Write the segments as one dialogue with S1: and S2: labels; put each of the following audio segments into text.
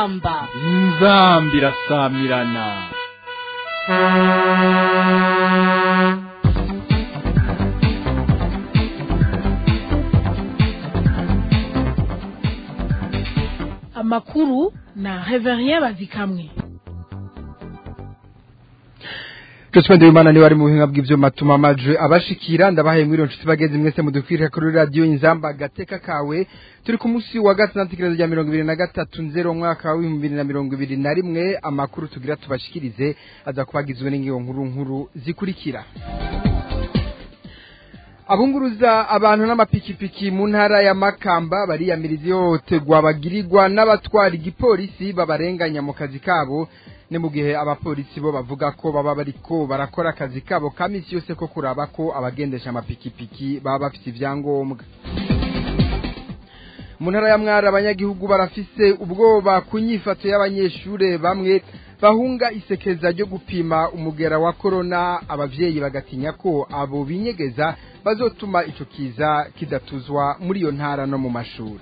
S1: inzamba
S2: inzamba irasamirana
S1: amakuru na reverien bazikamwe
S3: Joshua Ndimana ni wari mu buhinga bw'ivyuma tuma amajwi abashikira ndabahaye mwiro nshuti bageze mwese mudukwirira kuri radio inzamba gateka kawe turi ku munsi wa gatandatu ikibazo rya mirongo ibiri na gatatu nzero umwaka w'ibihumbi bibiri na mirongo ibiri na rimwe amakuru tugira tubashikirize aza kubagizwe n'ingingo nkuru nkuru zikurikira abunguruza abantu n'amapikipiki mu ntara ya makamba bariyamiriza ihohoterwa bagirirwa n'abatwara igipolisi babarenganya mu kazi kabo ni mu gihe abapolisi bo bavuga ko baba bariko barakora akazi kabo ka misi yose ko kuraba ko abagendesha amapikipiki baba bafite ibyangombwa mu ntara ya mwara abanyagihugu barafise ubwoba ku nyifato y'abanyeshure bamwe bahunga isekeza ryo gupima umugera wa korona abavyeyi bagatinya ko abo binyegeza bazotuma ico kiza kidatuzwa muri iyo ntara no mu mashuri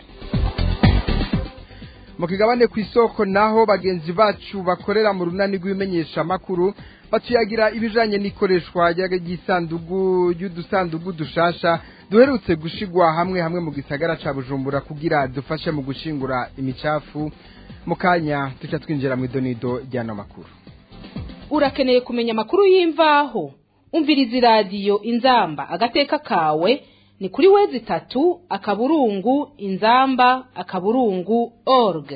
S3: mu kigabane ku isoko naho bagenzi bacu bakorera mu runani rw'ibimenyesha makuru batuyagira ibijanye n'ikoreshwa ry'isandugu y'udusandugu dushasha duherutse gushigwa hamwe hamwe mu gisagara ca Bujumbura kugira dufashe mu gushingura imicafu mu kanya tuca twinjira mu idonido ry'ano makuru
S1: urakeneye kumenya amakuru y'imvaho umviriza iradiyo inzamba agateka kawe ni kuri wezi itatu akaburungu inzamba akaburungu org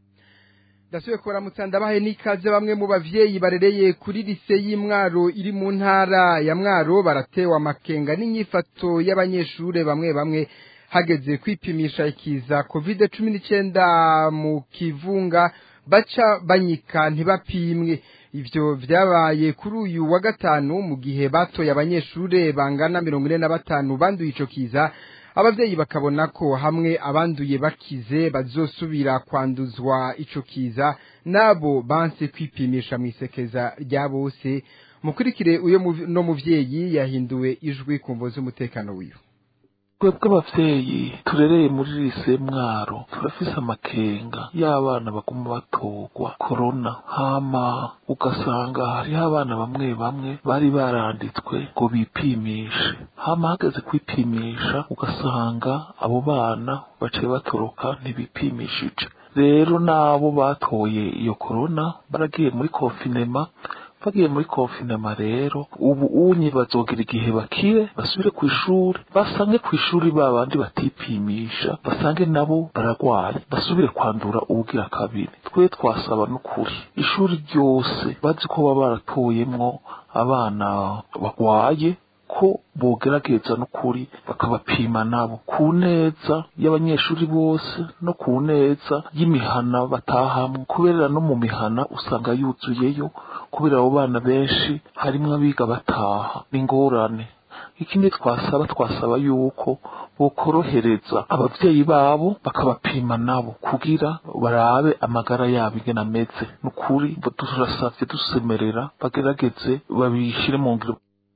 S3: ndasubiye kubaramutsa ndabahe n'ikaze bamwe mu bavyeyi barereye kuri lise y'imwaro iri mu ntara ya mwaro baratewe amakenga n'inyifato y'abanyeshure bamwe bamwe hageze kwipimisha ikiza covid cumi n'icyenda mu kivunga baca banyika ntibapimwe ivyo vyabaye kuri uyu wa gatanu mu gihe batoye abanyeshure bangana mirongo ine na batanu banduye ico kiza abavyeyi bakabona ko hamwe abanduye bakize bazosubira kwanduzwa ico kiza nabo banse kwipimisha mw'isekeza rya bose mukurikire uyo no muvyeyi yahinduwe ijwi ku mvo z'umutekano wiwe
S4: twebwe abavyeyi turereye muri lise mwaro turafise amakenga y'abana baguma batorwa korona hama ugasanga hariho abana bamwe bamwe bari baranditswe ngo bipimishe hama hageze kwipimisha ugasanga abo bana baciye batoroka ntibipimishije rero n'abo batoye iyo korona baragiye muri konfinema bagiye muri konfinema rero ubu unye bazogira igihe bakire basubire ku ishuri basange ku ishuri ba bandi batipimisha basange nabo baragwaye basubire kwandura ubugira kabiri twe twasaba n'ukuri ishuri ryose bazi ko baba baratoyemwo abana bagwaye ko bogerageza n'ukuri bakabapima nabo ku neza y'abanyeshuri bose no ku neza y'imihana batahamwe kubera no mu mihana usanga yuzuyeyo kubera abo bana benshi harimwo abiga bataha ni ingorane ikindi twasaba twasaba yuko bokorohereza abavyeyi babo bakabapima nabo kugira barabe amagara yabo ingene ameze n'ukuri turasavye dusemerera bagerageze babishire mu ngiro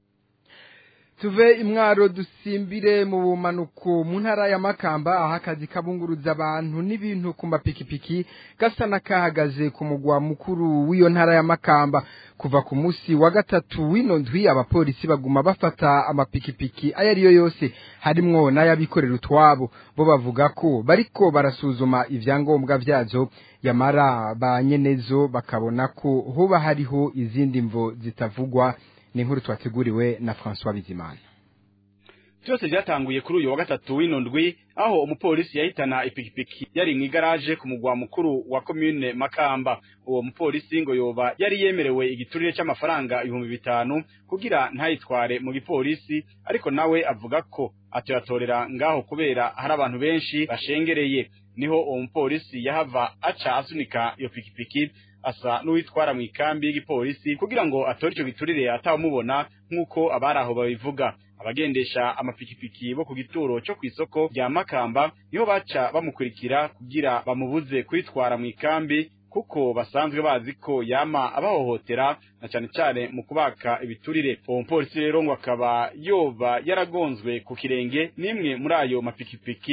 S3: tuve imwaro dusimbire mu bumanuko mu ntara ya makamba aho akazi kabunguruza abantu n'ibintu ku mapikipiki gasa n'akahagaze ku mugwa mukuru w'iyo ntara ya makamba kuva ku munsi wa gatatu w'ino ndwi abapolisi baguma bafata amapikipiki ayo ariyo yose harimwo n'ayabikorera utwabo bo bavuga ko bariko barasuzuma ivyangombwa vyazo yamara ba nyenezo bakabona ko hoba hariho izindi mvo zitavugwa ni inkuru twateguriwe na François Bizimana
S5: byose byatanguye kuri uyu wa gatatu w'ino ndwi aho umupolisi yahitana ipikipiki yari mu igaraje ku mugwa mukuru wa commune Makamba uwo mupolisi ngo yoba yari yemerewe igiturire cy'amafaranga ibihumbi bitanu kugira ntayitware mu gipolisi ariko nawe avuga ko atoyatorera ngaho kubera hari abantu benshi bashengereye niho uwo mupolisi yahava aca asunika iyo pikipiki asa n'uwitwara mu ikambi y'igipolisi kugira ngo atore icyo giturire atawumubona nk'uko abari aho babivuga abagendesha amapikipiki bo ku gituro cyo ku isoko rya makamba niho baca bamukurikira kugira bamubuze kwitwara mu ikambi kuko basanzwe bazi ko yama abahohotera na cyane cyane mu kubaka ibiturire uwo mupolisi rero ngo akaba yoba yaragonzwe ku kirenge n'imwe muri ayo mapikipiki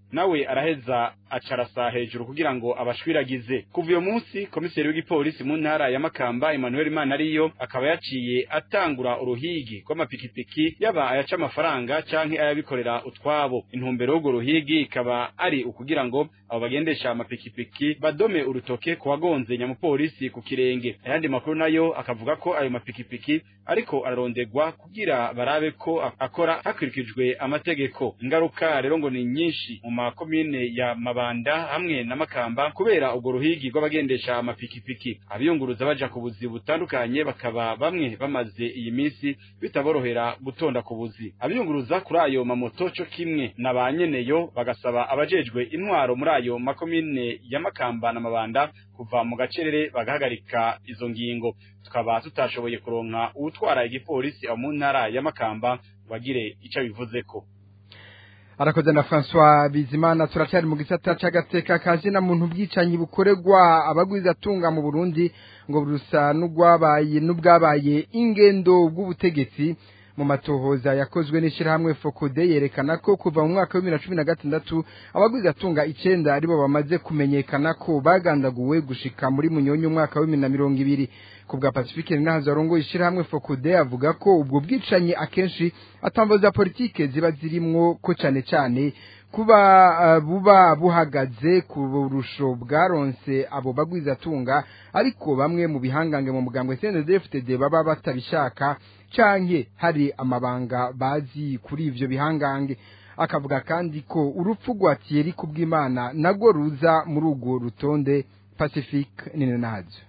S5: nawe araheza acarasa hejuru kugira ngo abashwiragize kuva uyo munsi komiseri w'igipolisi mu ntara ya Makamba Emmanuel Manariyo akaba yaciye atangura uruhigi rw'amapikipiki yaba ayaca amafaranga canke ayabikorera utwabo intumbero y'urwo ruhigi ikaba ari ukugira ngo abo bagendesha amapikipiki badome urutoke ku wagonze nyamupolisi ku kirenge ayandi makuru nayo akavuga ko ayo mapikipiki ariko ararondegwa kugira barabe ko akora hakurikijwe amategeko ingaruka rero ngo ni nyinshi mu makomine ya Mabanda hamwe na Makamba kubera ubwo ruhigi rw'abagendesha amapikipiki abiyunguruza baja ku buzi butandukanye bakaba bamwe bamaze iyi minsi bitaborohera gutonda ku buzi abiyunguruza kuri ayo mamoto cyo kimwe na ba nyeneyo bagasaba abajejwe intwaro muri ayo makomine ya Makamba na Mabanda kuva mu gacerere bagahagarika izo ngingo tukaba tutashoboye kuronka uwutwara igipolisi aho mu ntara ya Makamba wagire ico bivuzeko
S3: arakoze na François Bizimana turacyari mu gisata c'agateka kaje na muntu bwicanyi bukorerwa abagwiza tunga mu Burundi ngo burusa n'ugwabaye n'ubwabaye ingendo bw'ubutegetsi mu matohoza yakozwe n'ishirahamwe Fokode yerekana ko kuva mu mwaka wa 2016 abagwiza tunga icenda aribo bamaze kumenyekana ko bagandaguwe gushika muri munyonyo umwaka wa 2020 kubwa Pacifique Ninazo arongo ishirahamwe Fokode avuga ko ubwo bwicanyi akenshi atambo za politike ziba zirimwo ko cane cane kuba uh, buba buhagaze ku burusho bwaronse abo bagwiza tunga ariko bamwe mu bihangange mu mugambwe CNDD-FDD baba batabishaka canke hari amabanga bazi kuri ivyo bihangange akavuga kandi ko urupfu rwa Thierry kubw'Imana nago ruza muri urwo rutonde Pacifique Ninazo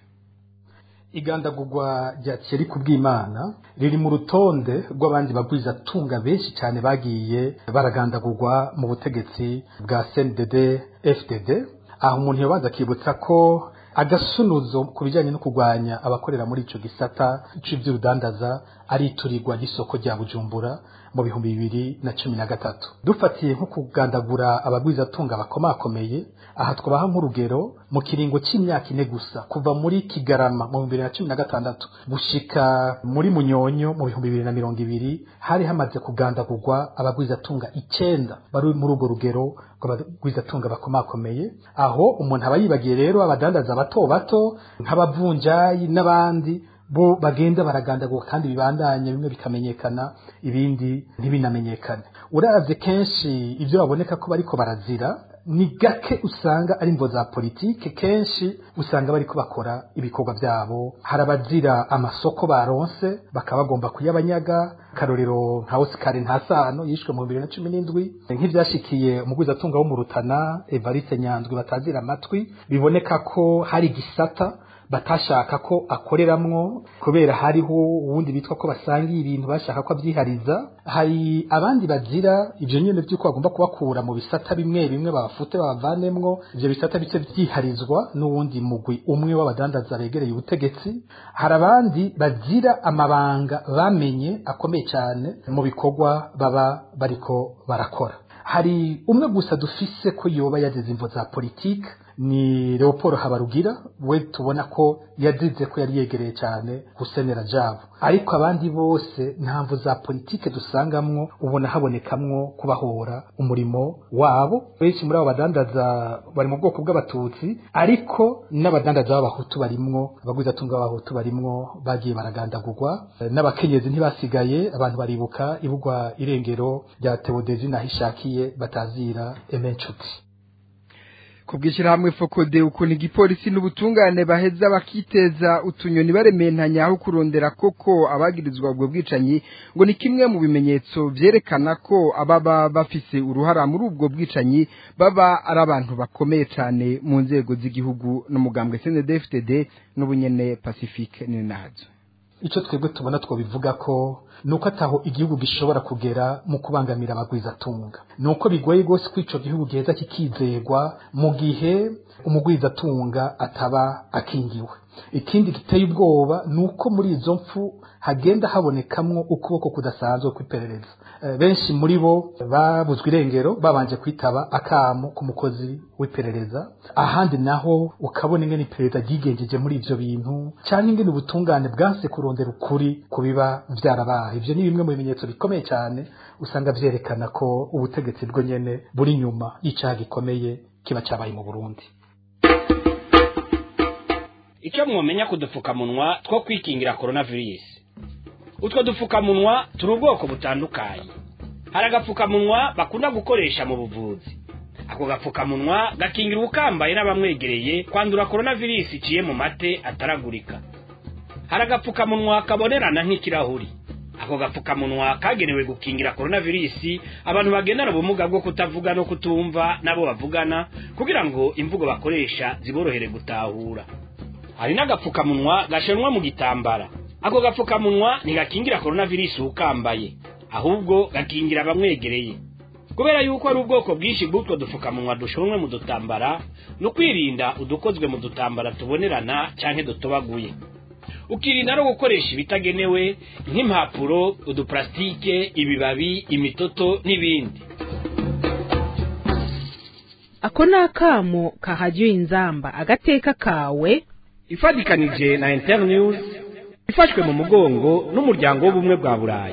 S6: igandagurwa rya Thierry kubw'Imana riri mu rutonde rw'abandi bagwiza tunga benshi cyane bagiye baragandagurwa mu butegetsi bwa CNDD FDD aho umuntu yabaza akibutsa ko agasunuzo ku bijyanye no kurwanya abakorera muri ico gisata cy'ivy'urudandaza ari iturirwa ry'isoko rya Bujumbura mu bihumbi bibiri na cumi na gatatu dufatiye nko kugandagura abagwizatunga bakomakomeye aha twabaha nk'urugero mu kiringo c'imyaka ine gusa kuva muri kigarama mu bihumbi bibiri na cumi na gatandatu gushika muri munyonyo mu bihumbi bibiri na mirongo ibiri hari hamaze kugandagurwa abagwizatunga icenda bari muri urwo rugero rw'abagwizatunga bakomakomeye aho umuntu aba yibagiye rero abadandaza bato bato nk'abavunjayi n'abandi bo bagenda baragandagurwa kandi bibandanye bimwe bikamenyekana ibindi ntibinamenyekane uravye kenshi ibyo baboneka ko bariko barazira ni gake usanga ari imvo za politike kenshi usanga bariko bakora ibikorwa byabo hari abazira amasoko baronse bakaba bagomba kuyabanyaga karorero nka Oscar Ntasano yishwe mu 2017 nk'ivyashikiye umugwizatunga wo mu Rutana Evariste Nyandwi batazira amatwi biboneka ko hari gisata batashaka ko akoreramwo kubera hariho uwundi bitwa ko basangiye ibintu bashaka ko abyihariza hari abandi bazira ibyo nyine by'uko bagomba kubakura mu bisata bimwe bimwe babafute babavanemwo ibyo bisata bice byiharizwa n'uwundi mugwi umwe w'abadandaza begereye ubutegetsi hari abandi bazira amabanga bamenye akomeye cyane mu bikorwa baba bariko barakora hari umwe gusa dufise ko yoba yagize imvo za politike ni Leopold Habarugira we tubona ko yazize ko yari yegereye cyane gusenera jabo ariko abandi bose ntamvu za politike dusangamwo ubona habonekamwo kubahora umurimo wabo benshi muri abo badandaza bari mu bwoko bw'abatutsi ariko n'abadandaza b'abahutu barimwo abagwizatunga b'abahutu barimwo bagiye baragandagurwa n'abakenyezi ntibasigaye abantu baribuka ibugwa irengero rya Theodesi nahishakiye batazira emencuti
S3: kubwishyira hamwe fokode ukuntu igipolisi n'ubutungane baheza bakiteza utunyoni barementanya aho kurondera koko abagirizwa ubwo bwicanyi ngo ni kimwe mu bimenyetso vyerekana ko ababa bafise uruhara muri ubwo bwicanyi baba ari abantu bakomeye cyane mu nzego z'igihugu n'umugambwe CNDD-FDD n'ubunyene Pacifique Ninazo
S6: icyo twebwe tubona twobivuga ko nuko ataho igihugu gishobora kugera mu kubangamira abagwizatunga nuko bigoye rwose ko ico gihugu giheza kikizegwa mu gihe umugwizatunga ataba akingiwe ikindi giteye ubwoba ni uko muri izo mpfu hagenda habonekamwo ukuboko kudasanzwe kw'iperereza Eh, benshi muri bo babuzwe irengero babanje kwitaba akamo ku mukozi w'iperereza ahandi naho ukabona ingene iperereza ryigenjeje muri ivyo bintu cyangwa ingene ubutungane bwanse kurondera ukuri ku biba vyarabaye ivyo ni bimwe mu bimenyetso bikomeye cyane usanga vyerekana ko ubutegetsi bwo nyene buri nyuma y'icaha gikomeye kiba cabaye mu Burundi
S7: icyo mwomenya ku dupfukamunwa two kwikingira coronavirus utwo dupfukamunwa turi ubwoko butandukanye hari agapfukamunwa bakunda gukoresha mu buvuzi ako gapfukamunwa gakingira ubukambaye n'abamwegereye kwandura coronavirus iciye mu mate ataragurika hari agapfukamunwa kabonerana nk'ikirahuri ako gapfukamunwa kagenewe gukingira coronavirus abantu bagendana ubumuga bwo kutavuga no kutumva nabo bavugana kugira ngo imvugo bakoresha ziborohere gutahura hari n'agapfukamunwa gashanwa mu gitambara ako gapfukamunwa ntigakingira coronavirus ukambaye ahubwo gakingira abamwegereye kubera yuko ari ubwoko bwinshi bw'utwo dupfukamunwa dushonwe mu dutambara no kwirinda udukozwe mu dutambara tubonerana canke dutobaguye ukirinda no gukoresha ibitagenewe nk'impapuro uduplastike ibibabi imitoto n'ibindi
S1: ako ni akamo kahajya inzamba agateka kawe
S7: ifatikanije na internews ifashwe mu mugongo n'umuryango w'ubumwe bwa burayi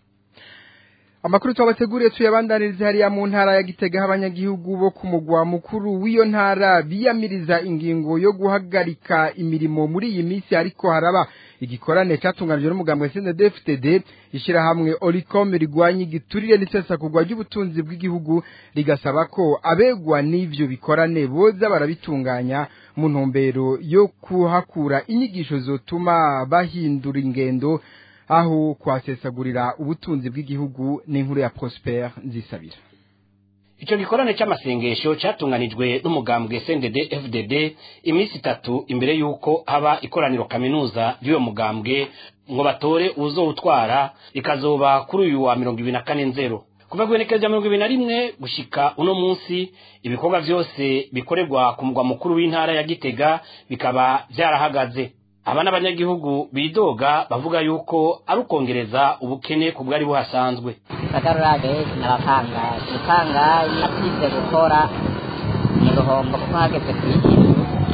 S3: Amakuru twabateguriye tuyabandaniriza hariya mu ntara ya Gitega abanyagihugu bo ku mugwa mukuru w'iyo ntara biyamiriza ingingo yo guhagarika imirimo muri iyi minsi ariko haraba igikorane cyatunganijwe n'umugambwe CNDD-FDD ishyirahamwe Olicom rigwanya igiturire n'isesagurwa ry'ubutunzi bw'igihugu rigasaba ko abegwa n'ivyo bikorane boza barabitunganya mu ntumbero yo kuhakura inyigisho zotuma bahindura ingendo aho kwasesagurira ubutunzi bw'igihugu n'inkuru ya Prosper nzisabira
S7: icyo gikorane cy'amasengesho cyatunganijwe n'umugambwe SNDD FDD iminsi itatu imbere y'uko haba ikoraniro kaminuza ry'uwo mugambwe ngo batore uzowutwara ikazoba kuri uyu wa mirongo ibiri na kane nzero kuva guhenekereza mirongo ibiri na rimwe gushika uno munsi ibikorwa byose bikorerwa ku mugwa mukuru w'intara ya gitega bikaba byarahagaze aba n'abanyagihugu bidoga bavuga yuko ari ukongereza ubukene ku bwari buhasanzwe
S8: kagarurage naratangaje utangaye nasize gukora mu ruhombo kuko hageze kwigira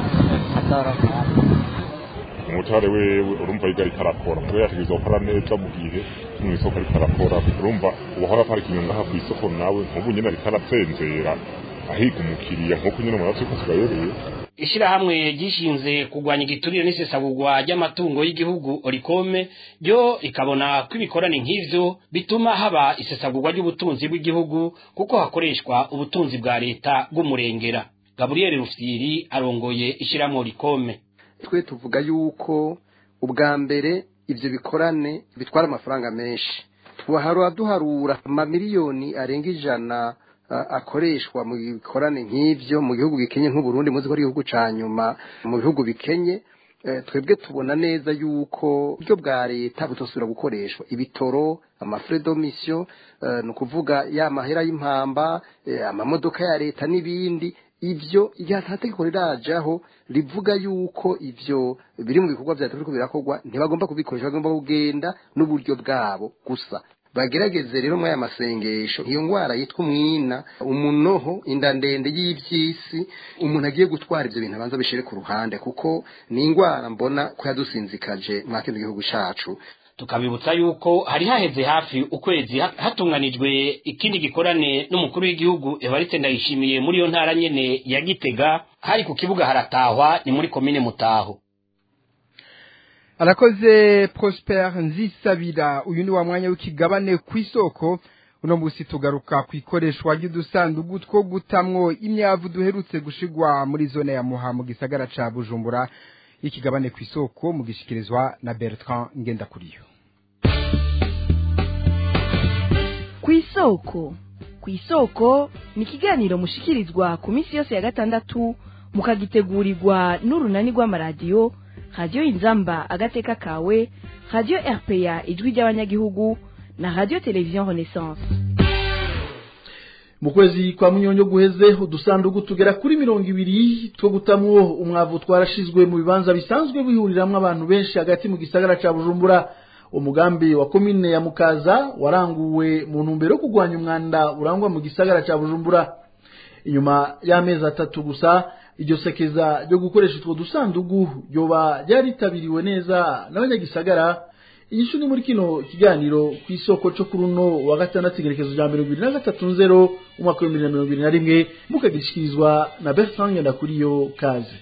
S8: atoroka
S9: umutware wewe urumva yiga ariko arakora ngo yategereza gukora neza mu gihe mu isoko ariko arakora urumva uwahora aparika inyuma ngaha ku isoko nawe nk'ubu nyine ariko aratsenzera ahiga umukiriya nk'uko nyine murazi ko tugayoreye
S7: ishirahamwe ryishinze kurwanya igiturire n'isesagurwa ry'amatungo y'igihugu orikome ryo rikabona ko ibikorane nk'ivyo bituma haba isesagurwa ry'ubutunzi bw'igihugu kuko hakoreshwa ubutunzi bwa leta bw'umurengera gaburiyeri rufyiri arongoye ishirahamwe orikome
S10: twe tuvuga yuko ubwa mbere ivyo bikorane bitwara amafaranga menshi twahara duharura amamiliyoni arenga ijana akoreshwa mu bikorane nk'ivyo mu gihugu gikenye nk'uburundi muzi ko ari igihugu ca nyuma mu bihugu bikenye twebwe tubona neza yuko uburyo bwa leta butosubira gukoreshwa ibitoro amafre domisiyo ni ukuvuga ya mahera y'impamba amamodoka ya leta n'ibindi ivyo igihe atategeko rirajaho rivuga yuko ivyo biri mu bikorwa vya leta birakorwa ntibagomba kubikoresha bagomba kugenda n'uburyo bwabo gusa bagerageze rero muri aya masengesho iyo ndwara yitwa umwina umunoho inda ndende y'iby'isi umuntu agiye gutwara ibyo bintu abanza bishyire ku ruhande kuko ni indwara mbona ko yadusinzikaje mwa kino gihugu cyacu
S7: tukabibutsa yuko hari haheze hafi ukwezi hatunganijwe ikindi gikorane n'umukuru w'igihugu Evariste Ndayishimiye muri iyo ntara nyene ya Gitega hari ku kibuga haratahwa ni muri komine Mutaho
S3: arakoze Prosper nzisabira uyu ni wa mwanya w'ikigabane ku isoko uno munsi tugaruka ku ikoreshwa ry'udusandugu two gutamwo imyavu duherutse gushigwa muri zone ya muha mu gisagara ca bujumbura ikigabane ku isoko mu gishikirizwa na bertrand ngendakuriyo
S11: ku isoko ku isoko ni ikiganiro mushikirizwa ku minsi yose ya gatandatu mukagitegurirwa n'urunani rw'amaradiyo radiyo inzamba agateka kawe radiyo rpa ijwi ry'abanyagihugu na radiyo televiziyo renaissance
S12: mu kwezi kwa munyonyo guheze udusanduku tugera kuri mirongo ibiri two gutamwo umwavu twarashizwe mu bibanza bisanzwe bihuriramwo abantu benshi hagati mu gisagara ca bujumbura umugambi wa komine ya mukaza waranguwe mu ntumbero yo kurwanya umwanda urangwa mu gisagara ca bujumbura inyuma y'amezi atatu gusa iryo sekeza ryo gukoresha utwo dusandugu ryoba ryaritabiriwe neza n'abanyagisagara inyishu ni muri kino kiganiro ku isoko cyo kuri uno wa gatandatu igerekezo rya mirongo ibiri na gatatu nzero umwaka w'ibihumbi bibiri na mirongo ibiri na rimwe mukagishikirizwa na bertrand ngendakuriyo kaze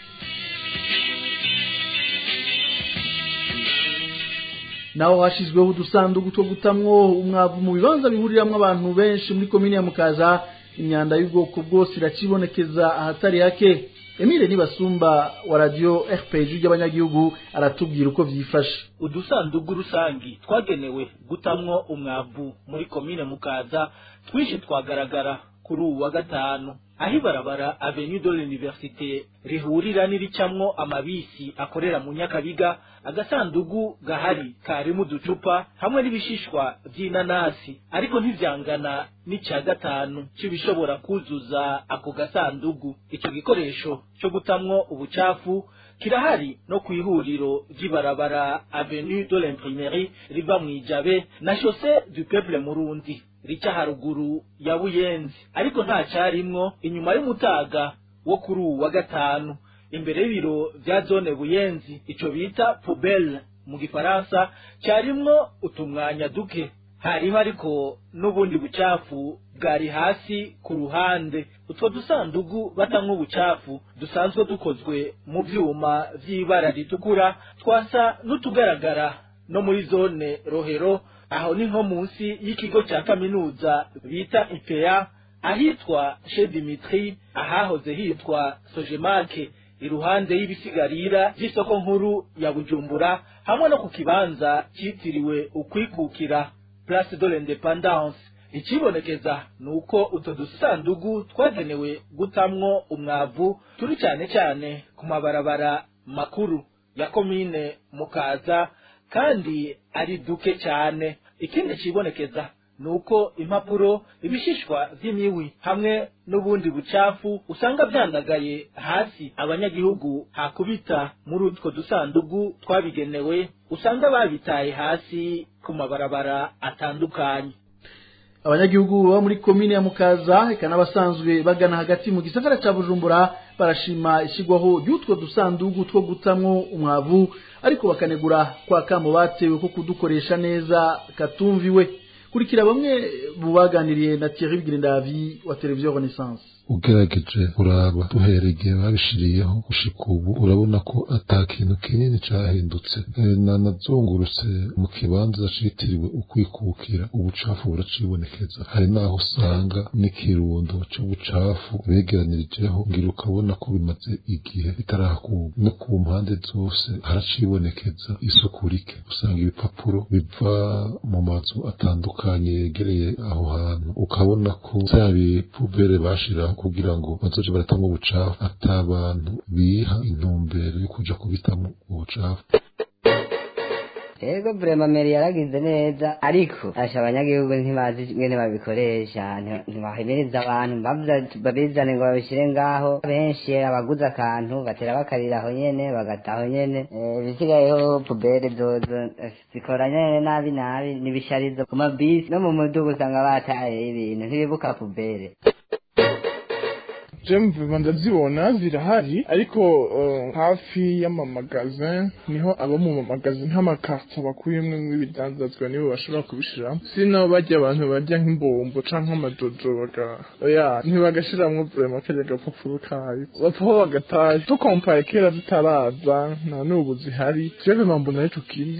S12: naho hashyizweho udusanduku two gutamwo umwavu mu bibanza bihuriramwo abantu benshi muri komini ya mukaza imyanda y'ubwoko bwose iracibonekeza ahatari hake emile nibasumba wa radiyo rpg ry'abanyagihugu aratubwira uko vyifashe
S13: udusandugu rusangi twagenewe gutamwo umwavu muri komine mukaza twinshi twagaragara kuri uwu wa gatanu aho ibarabara avenue de l'université rihurira n'iricamwo amabisi akorera mu nyakabiga agasandugu gahari karimo uducupa hamwe n'ibishishwa vy'inanasi ariko ntivyangana n'ica gatanu c'ibishobora kuzuza ako gasandugu ico gikoresho co gutamwo ubucafu kirahari no kw'ihuriro ry'ibarabara avenue de l'imprimerie riva mw'ijabe na chaussée du peuple murundi rica haruguru ya buyenzi ariko nta carimwo inyuma y'umutaga wo kuri uwu wa gatanu imbere y'ibiro vya zone buyenzi ico bita poubelle mu gifaransa carimwo utumwanya duke hariho ariko n'ubundi bucafu bwari hasi ku ruhande utwo dusandugu batamwo ubucafu dusanzwe dukozwe mu vyuma vy'ibara ritukura twasa n'utugaragara no muri zone rohero aho ni nko munsi y'ikigo cya kaminuza bita IPEA ahitwa chez Dimitri ahahoze hitwa Sojemake iruhande y'ibisigarira vy'isoko nkuru ya Bujumbura hamwe no ku kibanza citiriwe ukwikukira Place de l'Independance ikibonekeza nuko utwo dusandugu twagenewe gutamwo umwavu turi cyane cyane ku mabarabara makuru ya komine mukaza kandi ari duke cyane ikindi kibonekeza nuko impapuro ibishishwa vy'imiwi hamwe n'ubundi bucafu usanga vyandagaye hasi abanyagihugu hakubita muri utwo dusandugu twabigenewe usanga babitaye hasi ku mabarabara atandukanye
S12: abanyagihugu baba muri komine ya mukaza eka n'abasanzwe bagana hagati mu gisagara ca bujumbura barashima ishyirwaho ry'utwo dusandugu two gutamwo umwavu ariko bakanegura kwa kamo batewe ko kudukoresha neza katumviwe kurikira bamwe mu baganiriye na Thierry Bigirindavi wa televiziyo Renaissance
S4: ugerageje uraba duhereye igihe babishiriyeho gushika ubu urabona ko ata kintu kinini cahindutse nanazungurutse mu kibanza citiriwe ukwikukira ubucafu buracibonekeza hari naho usanga n'ikirundo c'ubucafu begeranirijeho ngira ukabona ko bimaze igihe bitarahakurwa no ku mpande zose haracibonekeza isuku rike usanga ibipapuro biva mu mazu atandukanye yegereye aho hantu ukabona ko vya bipubere bashiraho kugira ngo bazoje baratamo ubucafu ata abantu biha intumbero yo kuja kubitamo ubucafu
S8: ego vrema meri yaragize neza ariko asha abanyagihugu ntibazi ingene babikoresha ntibahimiriza abantu babizane ngo babishire ngaho benshi abaguze akantu batera bakarira aho nyene bagata aho nyene ibisigayeho pubere zozo zikora nyene nabi nabi n'ibisharizo ku mabisi no mu mudugu usanga bataye ibintu ntibibuka pubere
S14: jemve ndazibona zirahari ariko hafi y'amamagazin niho abo mu mamagazin nk'amakarto bakuyemwo nk'ibidandazwa nibo bashobora kubishiramo sino barya abantu barya nk'imbombo canke amajojo baga oya ntibagashiramwo vrema karya gapapuro kayo bapfaho bagataye tukompaye kera zitaraza nta n'ubu zihari jewe mbona arico kimwe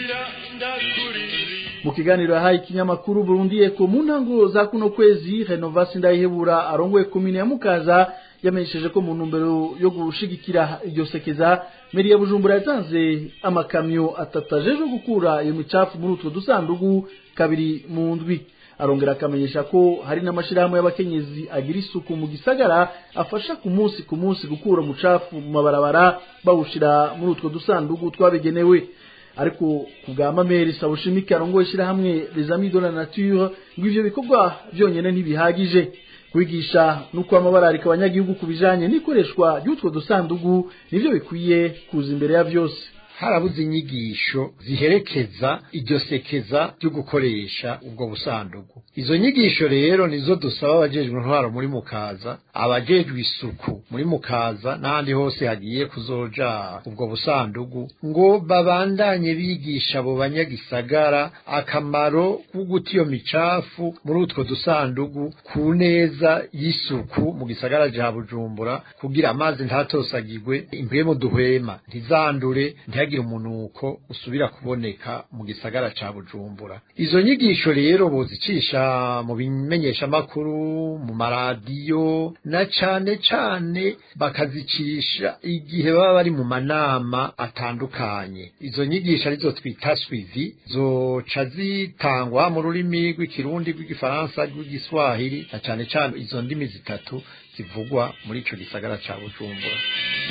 S12: mu kiganiro yahaye ikinyamakuru Burundi Eko mu ntango za kuno kwezi Renovasi Ndayihebura arongoye komine ya Mukaza yamenyesheje ko mu ntumbero yo gushigikira iryo sekeza meri ya Bujumbura yatanze amakamyo atatu ajeje gukura iyo micafu muri utwo dusandugu kabiri mu ndwi arongera akamenyesha ko hari n'amashirahamwe y'abakenyezi agira isuku mu gisagara afasha ku munsi ku munsi gukura umucafu mu mabarabara bawushira muri utwo dusandugu twabigenewe ariko ku bwa mameri sabushimike arongoye ishyirahamwe les amis de la nature ngo ivyo bikorwa byonyene ntibihagije kwigisha no kwamabararika abanyagihugu ku bijanye n'ikoreshwa ry'utwo dusandugu nivyo bikwiye kuza imbere ya vyose
S15: harabuze inyigisho ziherekeza iryo sekeza ryo gukoresha ubwo busandugu izo nyigisho rero nizo dusaba abajejwe intwaro muri mukaza abajejwe isuku muri mukaza n'ahandi hose hagiye kuzoja ubwo busandugu ngo babandanye bigisha abo banyagisagara akamaro ko guta iyo micafu muri utwo dusandugu ku neza y'isuku mu gisagara ca bujumbura kugira amazi ntatosagirwe impwemu duhwema ntizandure ntihagire umunuko usubira kuboneka mu gisagara ca bujumbura izo nyigisho rero bozicisha mu bimenyeshamakuru mu maradiyo na cane cane bakazicisha igihe baba bari mu manama atandukanye izo nyigisho arizo twita swivi zoca zitangwa mu rurimi rw'ikirundi rw'igifaransa rw'igiswahili na cane cane izo ndimi zitatu zivugwa muri ico gisagara ca bujumbura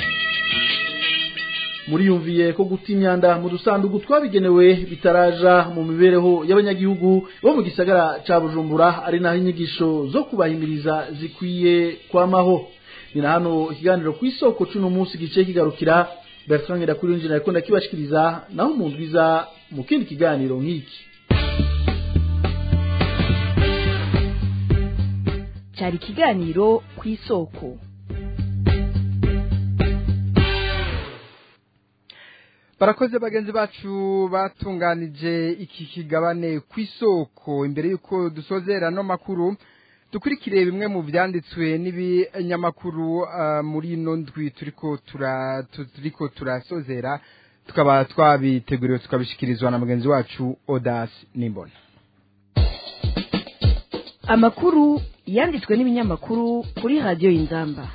S12: muriyumviye ko guta imyanda mu dusandugu twabigenewe bitaraja mu mibereho y'abanyagihugu bo mu gisagara ca bujumbura ari naho inyigisho zo kubahimiriza zikwiye kwamaho ni na hano ikiganiro ku isoko c'uno munsi gice kigarukira bertrand ngirakurinjira ariko ndakibashikiriza naho mu ndwiza mu kindi kiganiro nk'iki
S11: cyari ikiganiro ku isoko
S3: barakoze bagenzi bacu batunganije iki kigabane ku isoko imbere y'uko dusozera no makuru dukurikire bimwe mu byanditswe n'ibinyamakuru muri ino ndwi turiko turasozera tukaba twabiteguriwe tukabishyikirizwa na mugenzi wacu odasi n'imbona
S11: amakuru yanditswe n'ibinyamakuru kuri radiyo y'inzamba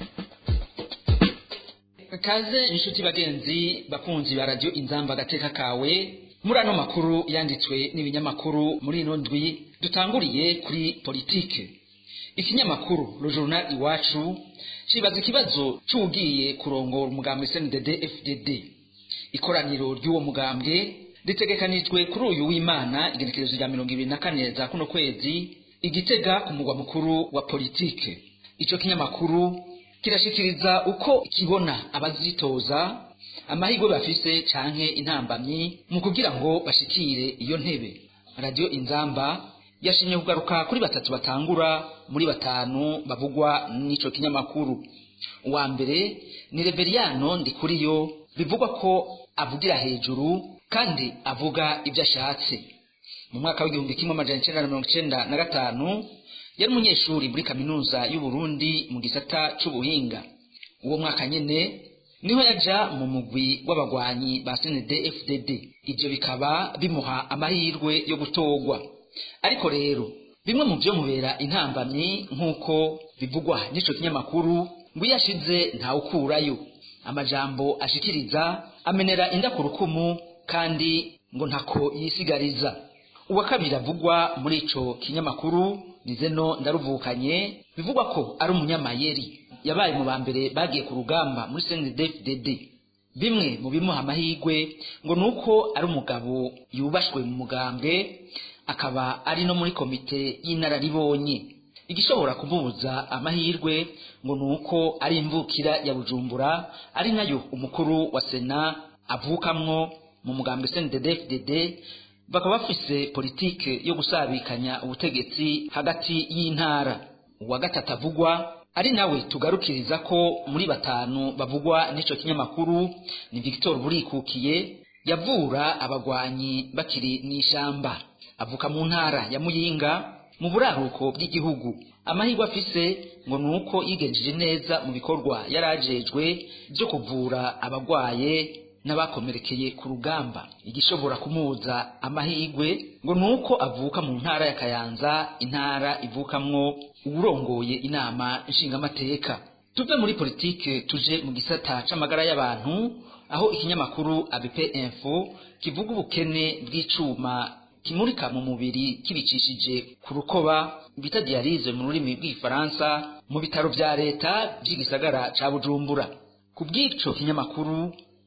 S16: kaze inshuti bagenzi bakunzi ba radio inzamba gateka kawe muri ano makuru yanditswe n'ibinyamakuru muri ino ndwi dutanguriye kuri politike ikinyamakuru le journal iwacu cibaza ikibazo c'ugiye kurongora umugambwe CNDD FDD ikoraniro ry'uwo mugambwe ritegekanijwe kuri uyu w'Imana igenekerezo rya mirongo ibiri na kane za kuno kwezi igitega ku mugwa mukuru wa politike ico kinyamakuru kirashikiriza uko kibona abazitoza amahirwe bafise canke intambamyi mu kugira ngo bashikire iyo ntebe radio inzamba yashimye kugaruka kuri batatu batangura muri batanu bavugwa n'ico kinyamakuru uwa mbere ni Reveriyano Ndikuriyo bivugwa ko avugira hejuru kandi avuga ibyo ashatse mu mwaka w'igihumbi kimwe amajana icenda na mirongo icenda na gatanu yari umunyeshuri muri kaminuza y'u Burundi mu gisata c'ubuhinga uwo mwaka nyene niho yaja mu mugwi w'abagwanyi ba CND FDD ivyo bikaba bimuha amahirwe yo gutorwa ariko rero bimwe mu byo mubera intambamyi nk'uko bivugwa n'ico kinyamakuru ngo iyo ashize ntawukurayo amajambo ashikiriza amenera inda ku rukumu kandi ngo ntako yisigariza uwa kabiri avugwa muri ico kinyamakuru ni zeno ndaruvukanye bivugwa ko ari umunyamayeri yabaye mu ba mbere bagiye ku rugamba muri CNDD-FDD bimwe mu bimuha amahirwe ngo nuko ari umugabo yubashwe mu mugambwe akaba ari no muri komite y'inararibonye igishobora kumubuza amahirwe ngo nuko ari imvukira ya Bujumbura ari nayo umukuru wa Sena avukamwo mu mugambwe CNDD-FDD bakaba bafise politike yo gusabikanya ubutegetsi hagati y'intara uwa gatatu avugwa ari nawe tugarukiriza ko muri batanu bavugwa n'ico kinyamakuru ni Victor Burikukiye yavura abagwanyi bakiri n'ishamba avuka mu ntara ya Muyinga mu buraruko bw'igihugu amahirwe afise ngo nuko yigenjeje neza mu bikorwa yarajejwe byo kuvura abagwaye n'abakomerekeye ku rugamba igishobora kumuza amahirwe ngo nuko avuka mu ntara ya Kayanza intara ivukamwo uwurongoye inama nshingamateka tuve muri politike tuje mu gisata c'amagara y'abantu aho ikinyamakuru ABP Info kivuga ubukene bw'icuma kimurika mu mubiri kibicishije ku rukoba bita dialyse mu rurimi rw'igifaransa mu bitaro vya leta by'igisagara ca Bujumbura ku bw'ico kinyamakuru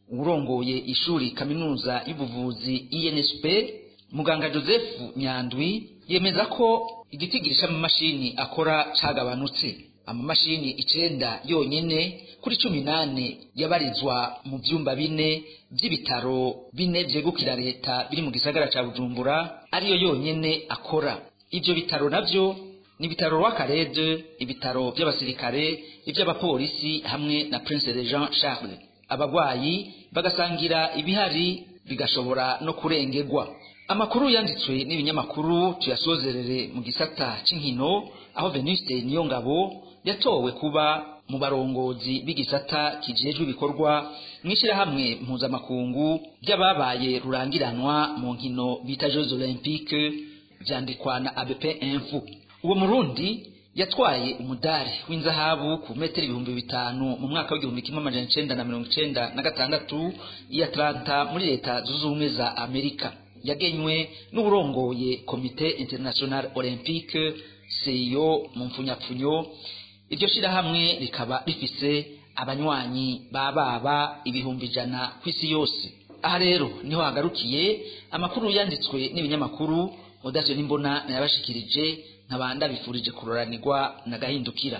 S16: urongoye ishuri kaminuza y'ubuvuzi INSP muganga Joseph Nyandwi yemeza ko igitigiri c'amamashini akora cagabanutse amamashini icenda yonyene kuri cumi nane yabarizwa mu vyumba bine vy'ibitaro bine vyegukira leta biri mu gisagara ca bujumbura ariyo yonyene akora ivyo bitaro navyo ni ibitaro rw'akarede ibitaro vy'abasirikare ivy'abapolisi hamwe na prince de jean charles abagwayi bagasangira ibihari bigashobora no kurengerwa amakuru yanditswe n'ibinyamakuru tuyasozerere mu gisata c'inkino aho venuste niyongabo yatowe kuba mu barongozi b'igisata kijejwe ibikorwa mw'ishirahamwe mpuzamakungu by'ababaye rurangiranwa mu nkino bita jeux olympique vyandikwa na abp info uwo murundi yatwaye umudari w'inzahabu ku metero ibihumbi bitanu mu mwaka w'igihumbi kimwe amajana icenda na mirongo icenda na gatandatu i atlanta muri leta zunze ubumwe za amerika yagenywe n'uburongoye komite international olympique seyo mu mpfunyapfunyo iryo shirahamwe rikaba rifise abanywanyi bababa ibihumbi ijana ku isi yose aha rero niho hagarukiye amakuru yanditswe n'ibinyamakuru odavyo n'imbona nayabashikirije nkabanda bifurije kuroranirwa na gahindukira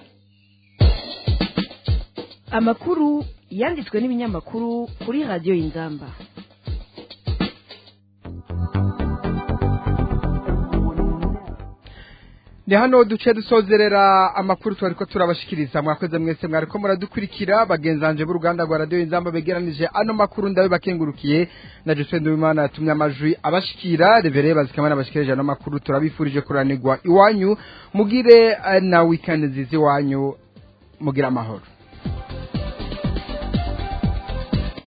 S11: amakuru yanditswe n'ibinyamakuru kuri radiyo y'inzamba
S3: ni hano duce dusozerera amakuru twari ko turabashikiriza mwakoze mwese mwari ko muradukurikira bagenzanje b'uruganda rwa radiyo y'inzamba begeranije ano makuru ndabe bakengurukiye na Joseph Ndubimana yatumye amajwi abashikira revere bazikamana abashikirije ano makuru turabifurije kuranirwa iwanyu mugire eh, na weekend nziza iwanyu mugira amahoro